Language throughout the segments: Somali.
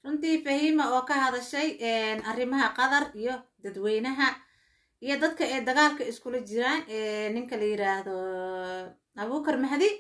runtii fahiima oo ka hadashay arrimaha qadar iyo dadweynaha iyo dadka ee dagaalka iskula jiraan ninka la yiraahdo abuukar mahdi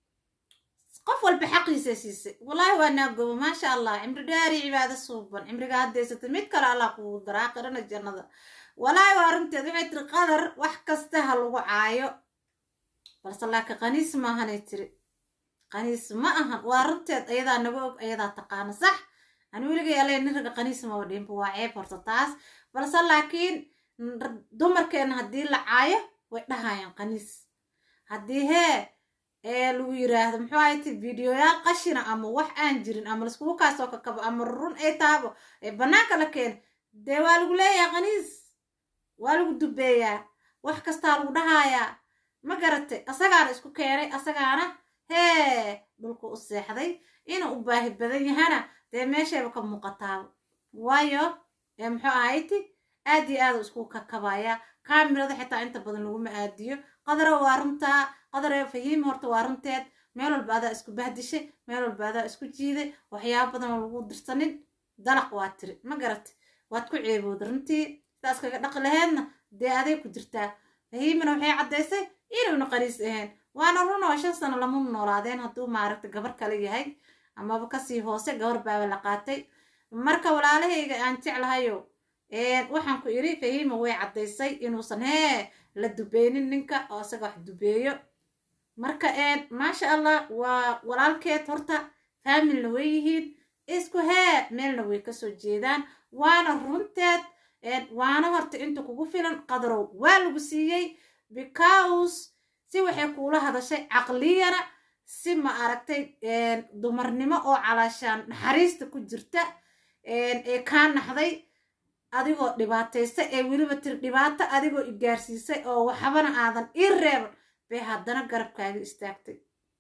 qof walba xaqiisa siisay wallaahi waa naagobo maasha allah cimri dhaari cibaado suuban cimriga haddaysata mid kale allah kugu daraa qirana jannada wallaahi waa runteed waxay tiri qadar wax kasta ha lagu caayo balse laakiin qaniis maahanay tiri qaniis ma ahan waa runteed ayadaa naga og ayadaa taqaana sax ani weligay alle nin raga qaniis maba dhiinba waa ceeb horta taas balse laakiin dumarkeena haddii la caayo way dhahayaan qaniis haddii hee ee lagu yiraahdo muxuu ahayte videoyaal qashina ama wax aan jirin ama laiskugu kaasoo kakabo ama run ay taabo ee bannaanka la keena dee waa lagu leeyahay qaniis waa lagu dubeeyaa wax kastaa lagu dhahayaa ma garatay asagaana isku keenay asagaana hee dhulku u seexday inuu u baahi badan yahana dee meeshayba ka muuqataaba waayo ee muxuu ahayti aad iyo aad isku kakabayaa kaamirada xitaa inta badan laguma aadiyo qadaro waa runtaa qadaro fahiimi horta waa runteed meel walba adaa isku bahdishay meel walba adaa isku jiiday waxyaaba badan oo lagu dirsanin dalaq waa tiri ma garatay waad ku ceebooda runtii sidaas kaga dhaqi laheedna dee aday ku jirtaa fahiimina waxay caddaysay inuuna qaniis ahayn waana run oo shan sano lama noolaadeen hadduu maaragta gabar kale yahay amaba kasii hoose gabar baaba la qaatay marka walaalahayga aan jeclahayo waxaan ku idhi fahiima way caddaysay inuusan hee la dubeynin ninka oo isaga wax dubeeyo marka maasha allah waa walaalkeed horta faamilna way yihiin isku hee meelna way kasoo jeedaan waana runteed waana horta inta kugu filan qadarow waa lagu siiyey because si waxay kuula hadashay caqliyana si ma aragtay dumarnimo oo calaashaan naxariista ku jirta ee kaa naxday adigoo dhibaataysta ee weliba tiri dhibaato adigoo igaarsiisay oo waxbana aadan ii reeban bay haddana garabkaaga istaagtay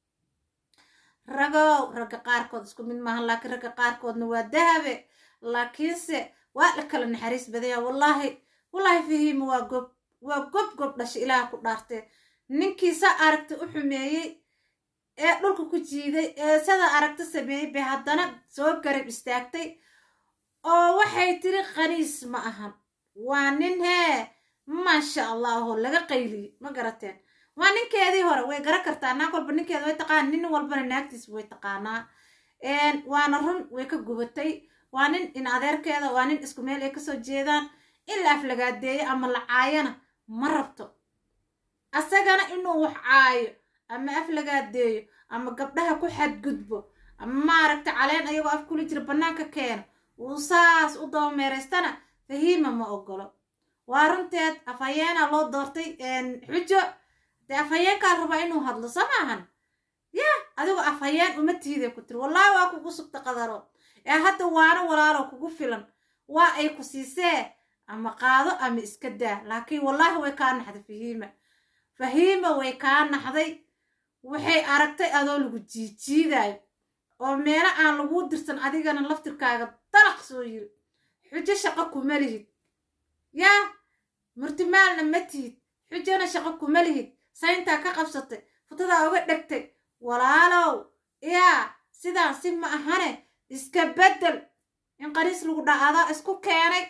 ragow ragga qaarkood isku mid maahan laakiin ragga qaarkoodna waa dahabe laakiinse waa la kala naxariis badaya wallaahi wallaahi fahiima waa gob waa gob gob dhashay ilaaha ku dhaartee ninkiisa aragta u xumeeyey ee dhulka ku jiiday ee sida aragta sameeyey bay haddana soo garab istaagtay oo waxay tiri qaniis ma ahan waa nin hee maasha allahu laga qayliyey ma garateen waa ninkeedii hore way garan kartaa naag walba ninkeeda way taqaana nin walbana naagtiis way taqaanaa waana run way ka gubatay waa nin in adeerkeeda waa nin isku meel ay kasoo jeedaan in la aflagaadeeyo ama la caayana ma rabto asagana inuu wax caayo ama aflagaadeeyo ama gabdhaha ku xadgudbo ama maaragta caleen ayagoo af kula jira bannaanka keeno uu saas u dabameeraystana fahiima ma ogolo waa runteed afhayeena loo doortay xujo dee afhayeenkaa rabaa inuu hadlo soo maahan yaa adigoo afhayeen uma tiiday ku tiri wallaahi waa kugu sugta qadaro ee hadda waana walaalo kugu filan waa ay ku siisee ama qaado ama iska daa laakiin wallaahi way kaa naxday fahiima fahiima way kaa naxday waxay aragtay adoo lagu jiijiidaayo oo meelo aan laguu dirsan adigana laftirkaaga dalaq soo yiri xujo shaqo kuma lihid yaa murtimaalna ma tihid xujona shaqo kuma lihid sayntaa ka qabsatay futadaa uga dhegtay walaalow yaa sidaan si ma ahane iska beddel in qaniis lagu dha'adaa isku keenay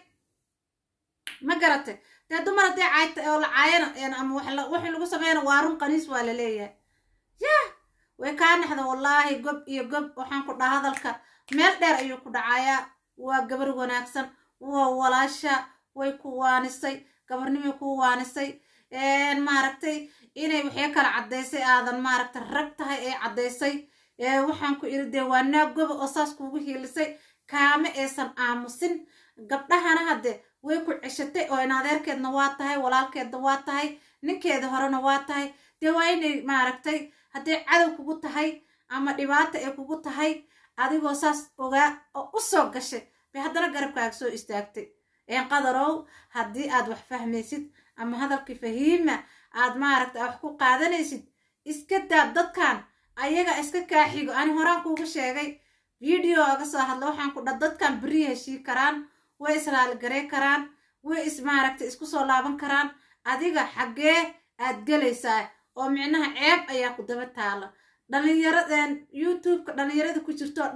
ma garatay dee dumar haddii caayta oo la caayana ama waxii lagu sameeyana waa run qaniis waa la leeyahay yah way kaa naxda wallaahi gob iyo gob waxaan ku dhaha hadalka meel dheer ayuu ku dhacayaa waa gabar wanaagsan waa walaasha way ku waanisay gabarnimay ku waanisay maaragtay inay waxay kala caddaysay aadan maaragta rag tahay ee caddaysay waxaan ku iri dee waa naag goba oo saas kuugu hiilisay kaame aysan aamusin gabdhahana hadde way ku ceshatay oo in adeerkeedna waa tahay walaalkeedna waa tahay ninkeeda horena waa tahay dee waa inay maaragtay hadday cadow kugu tahay ama dhibaata ay kugu tahay adigoo saas ogaa oo u soo gashay bay haddana garabkaaga soo istaagtay een qadarow haddii aad wax fahmaysid ama hadalkii fahiima aad maaragta wax ku qaadanaysid iska daab dadkan ayaga iska kaaxigo ani horaan kuugu sheegay video aga soo hadla waxaan ku dha dadkan beriya heshii karaan way israaligarey karaan way is maaragta isku soo laaban karaan adiga xaggee aad gelaysaa oo micnaha ceeb ayaa ku daba taala dhalinyaradan youtubeka dhalinyarada ku jirto oo dhan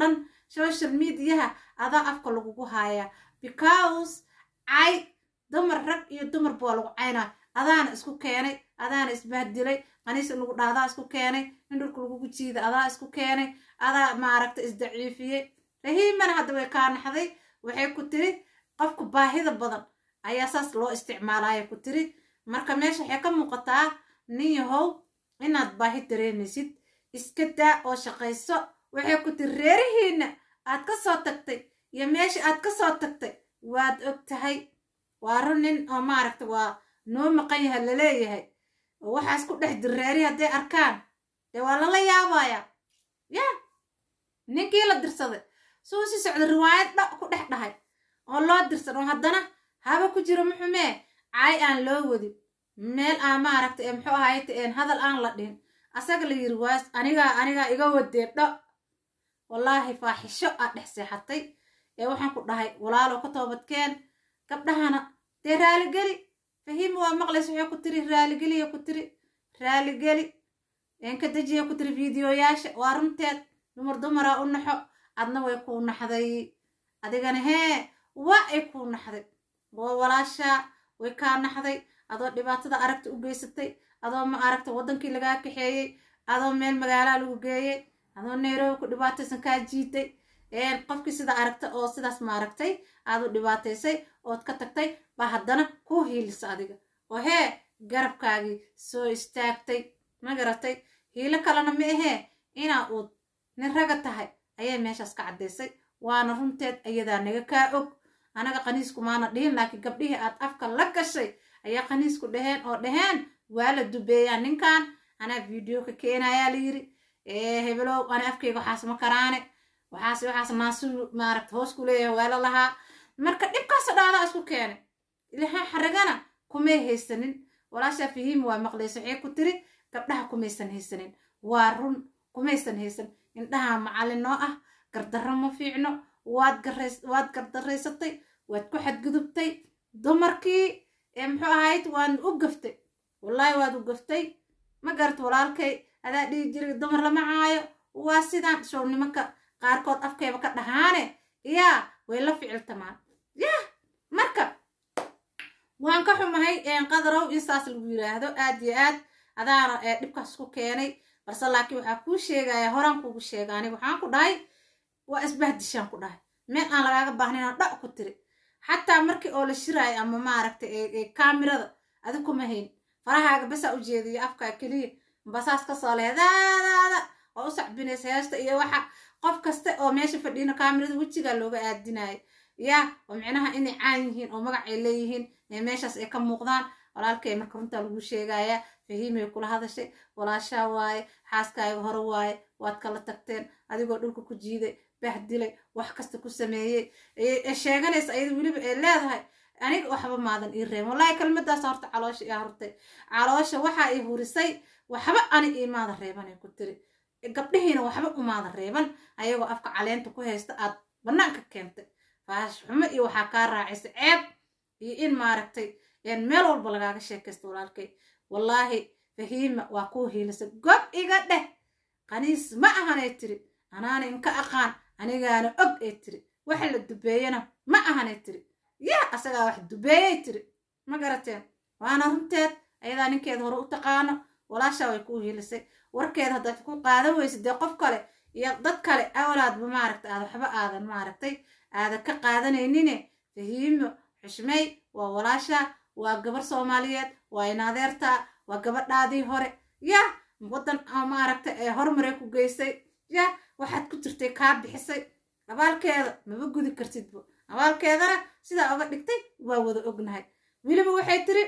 social mediaha adaa afka lagugu haayaa because cay dumar rag iyo dumarba waa lagu caynaa adaana isku keenay adaana isbahdilay qaniis in lagu dhaa adaa isku keenay in dhulka lagugu jiida adaa isku keenay adaa maaragta isdaciifiyey rahiimana hadda way kaa naxday waxay ku tiri qofku baahida badan ayaa saas loo isticmaalaya ku tiri marka meesha waxay ka muuqataa nin yahow inaad baahi dareemaysid iska daa oo shaqayso waxay ku tiri reerihiinna aad ka soo tagtay iyo meesha aad ka soo tagtay waad og tahay waa run nin oo maaragta waa noo maqan yaha laleeyahay oo waxaas ku dhex dir reerihi hadday arkaan dee waa lala yaabaya ya ninkii la dirsaday suu si socda riwaayad dha ku dhex dhahay oo loo dirsan oo haddana haba ku jiro muxumee caay aan loo wadin meel aan maaragta ee muxuu ahayta een hadal aan la dhihin asaga la yiri waas anigaa anigaa iga wadee dho wallaahi faaxisho aad dhex seexatay ee waxaan ku dhahay walaalow ka toobadkeen gabdhahana dee raaligeli fahiima waa maqlays waxay ku tiri raaligeliya ku tiri raaligeli eenka dejiya ku tiri fiidiyoyaasha waa runteed dumar dumaraa u naxo adna way kuu naxday adigana hee waa ay kuu naxday waa walaashaa way kaa naxday adoo dhibaatada aragta u geysatay adoo ma aragta waddankii lagaa kaxeeyey adoo meel magaalaa lagu geeyey adoo nairobi ku dhibaataysan kaa jiitay qofkii sida aragta oo sidaas ma aragtay aad u dhibaataysay ood ka tagtay baa haddana kuu hiilisa adiga oo hee garabkaagii soo istaagtay ma garatay hiilo kalena ma ahee inaa uud nin raga tahay ayay meeshaas ka caddaysay waana runteed ayadaa naga kaa og anaga qaniisku maana dhihin laakiin gabdhihii aad afka la gashay ayaa qaniisku dhaheen oo dhaheen waa la dubeeyaa ninkan anaa video ka keenayaa la yiri hebelow ana afkayga waxaas ma karaane waxaas waxaas naasu maaragta hoos ku leeyahay waa la lahaa marka dhibkaasoo dhaadaa isku keenay ilaha xaragana kumay haysanin walaashaa fahiimi waa maqlaysa waxay ku tiri gabdhaha kumaysan haysanin waa run kumaysan haysan indhaha macallin noo ah gardarro ma fiicno waad garays waad gardaraysatay waad ku xadgudubtay dumarkii ee muxuu ahayd waan u gaftay wallaahi waad u gaftay ma garata walaalkay adaa dhihi jiray dumar lama caayo waa sidaan show nimanka qaarkood afkayba ka dhahaane yaa way la ficiltamaan yah marka waan ka xumahay qadarow in saas lagu yiraahdo aad iyo aad adaana dhibkaas ku keenay balse laakiin waxaa kuu sheegaya horaan kuugu sheega aniga waxaan ku dhahay waa isbahdishaan ku dhahay meel aan lagaaga baahnayn dha ku tiri xataa markii oo la shiraayo ama maaragta kaamirada adi kuma hayn farahaaga basaa u jeediyo afkaa keliya basaas ka soo lehedaadaada oo u sacbinaysa heesta iyo waxa qof kasta oo meesha fadhiina kaamirada wejigaa looga aadinayo yaa oo micnaha inay caan yihiin oo magac ay leeyihiin ee meeshaas ay ka muuqdaan walaalkay marka runtaa lagu sheegayaa fahiimay kula hadashay walaashaa waaye xaaskaaga hore waaye waad kala tagteen adigoo dhulka ku jiiday bahdilay wax kasta ku sameeyey ee sheeganaysa ayada weliba ay leedahay aniga waxba maadan ii reebin wallaahi kelmadaas horta caloosha ii hortay caloosha waxaa ii hurisay waxba ani iimaada reebanay ku tiri gabdhihiina waxba umaada reeban ayagoo afka caleenta ku haysta aad bannaanka keentay faash xumo iyo waxaa kaa raacaysa ceeb iyo in maaragtay meel walba lagaaga sheekaysta walaalkay wallaahi fahiima waa kuu hiilisa gob iga dheh qaniis ma ahanay tiri anaana inka aqaan anigaana og ay tiri waxa la dubeeyana ma ahanay tiri yaa asagaa wax dubeeyay tiri ma garateen waana runteed ayadaa ninkeeda hore u taqaano walaashaa way kuu hiilisay warkeeda haddaad ku qaadan weysid dee qof kale iyo dad kale awlaadba maaragta aad waxba aadan maaragtay aadan ka qaadanaynine fahiimo xushmay waa walaasha waa gabar soomaaliyeed waa inadeertaa waa gabadhaadii hore yaa waddan maaragta ee horumare ku geysay yaa waxaad ku jirtay kaa bixisay abaalkeeda maba gudi kartidba abaalkeedana sidaa oga dhigtay waa wada ognahay weliba waxay tiri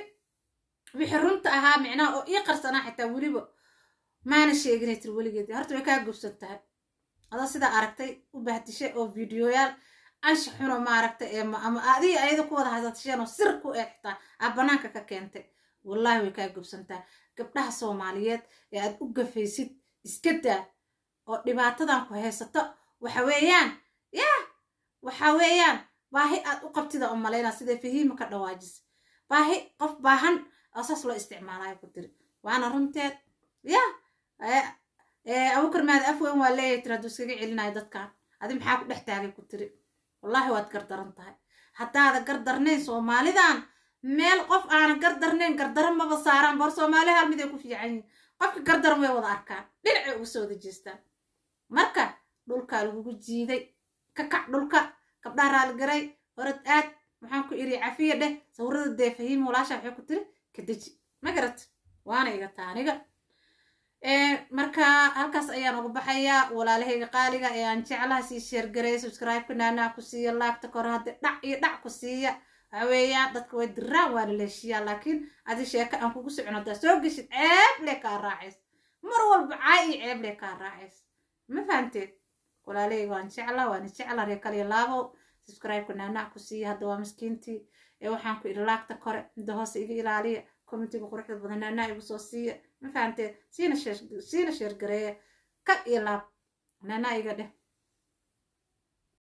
wixii runta ahaa micnaha oo ii qarsanaa xitaa weliba maana sheeginay tiri weligeed horta way kaa gubsan tahay adoo sidaa aragtay u bahdishay oo fiidiyoyaal ansha xuno maaragtay ee ama adii ayada ku wada hadasheen oo sir ku eeg xitaa aa bannaanka ka keentay wallaahi way kaa gubsan tahay gabdhaha soomaaliyeed ee aad u gafaysid iska daa oo dhibaatadan ku haysato waxa weeyaan yaa waxa weeyaan baahi aad u qabtida u malaynaa sidee fahiima ka dhawaajis baahi qof baahan oo saas loo isticmaalayo ku tiri waana runteed yaa abukar maada afweyn waa leeyahay tiri hadduu iskaga celinayo dadkan adi maxaa ku dhex taagay ku tiri wallaahi waad gardaran tahay haddaada gardarnayn soomaalidan meel qof aanan gardarnayn gardaran maba saaraan bor soomaali hal mid ay ku fiican yihin qofka gardaran way wada arkaan dhinacay uga soo wada jeestaan marka dhulkaa lagugu jiiday ka kac dhulka gabdhaha raaligaray horad aad maxaan ku iri cafiya dheh sawirada dee fahiim walaasha waxay ku tiri ka deji ma garat waana iga taaniga marka halkaas ayaan uga baxayaa walaalahayga qaaliga ee aan jeclaha sii sheergareeya subscribe-ka naanaa ku siiya laagta kore hadda dhac iyo dhac ku siiya waxa weeyaan dadka way diraan waa la leeshiyaa laakiin adi sheeko aan kugu socon haddaa soo geshid ceeb lee kaa raacays mar walba caay iyo ceeb lee kaa raacays ma fahamteed walaalahayga waan jeclaa waana jecla ree kaliya laabow subscribe-ka naanaa ku siiya hadda waa miskiintii ee waxaan ku idhi laagta kore midda hoose iga ilaaliya commentiga quruxda badan naanaa igu soo siiya ma fahamteed siina sheer siina sheergareeya ka iyo laab naanaa iga dheh